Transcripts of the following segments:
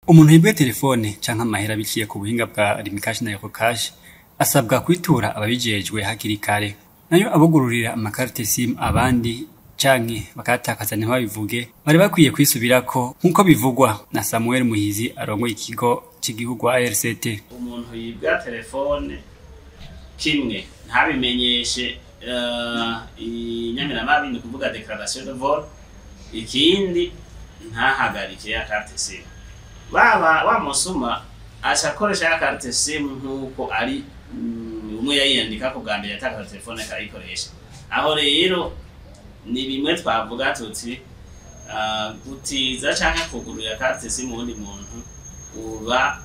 umuntu yibwe telefone canke amahera biciye ku buhinga bwa rimikashi na yokokashi asabwa kwitura ababijejwe hakiri kare nayo abugururira amakarite simu abandi canke bakatakaza ntibabivuge bari bakwiye kwisubirako nk'uko bivugwa na samuel muhizi arongoye ikigo c'igihugu ARCT umuntu yibwa telefone kimwe ntabimenyeshe uh, inyamiramabi ni kuvuga declaration de vol ikindi ntahagarike ya carte sim baba wa musuma aca akoresha ya carte sim nk'uko ari mm, umwe yayiyandika ku bwa mbere yatakaza telefone akayikoresha aho rero ni bimwe twavuga tuti uh, gutiza canke kugurura carte sim uwundi muntu uba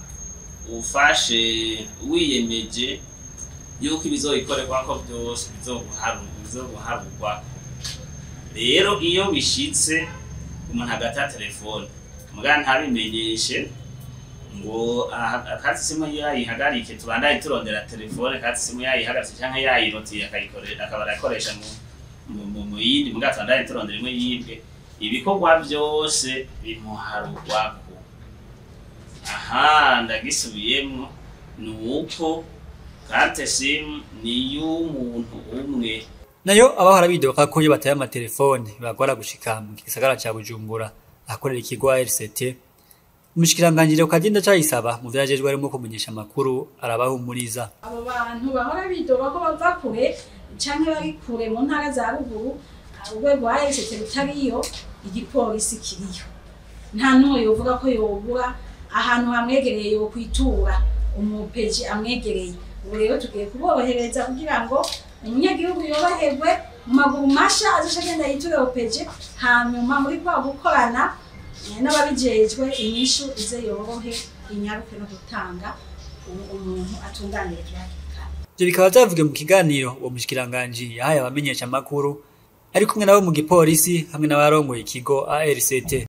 ufashe wiyemeje yuko ibizoyikorerwako byose bizoguharurwa rero iyo bishitse umuntu agata telefone mugana ntabimenyeshe ngo akatsi simu yayihagarike tubandaye turondera telefone katsi simu yayihagaritse canke yayirotiye akaba arakoresha mu yindi mugabo tubandaye turondera imwe yibwe ibikorwa byose bimuharurwako aha ndagisubiyemwo ni uko karte simu ni y'umuntu umwe nayo abahora bidoka ko iyo bataye amatelefone bagora gushika mu gisagara ca bujumbura ahakorera ikigo ARCT umushikiranganjire ukagenda cayisaba mu vyajejwe harimo kumenyesha amakuru arabahumuriza abo bantu bahora bidoga ko bava kure canke bari kure mu ntara za ruguru urwego rwa ARCT rutariyo igipolisi kiriyo nta n'umwe yovuga ko yobura ahantu hamwegereye yo kwitura umupeji amwegereye ubu rero tugiye kuborohereza kugira ngo umunyagihugu yoroherwe mu maguru masha azoca agenda yiture opeje hanyuma muri kwa gukorana n'ababijejwe inyishu ize yorohe inyaruke no gutanga umuntu atunganirijwe ivyo bikaba vyavugiwe mu kiganiro uwo mushikiranganji yahaye abamenyesha amakuru ari kumwe nabo mu gipolisi hamwe n'abarongoye ikigo ARCT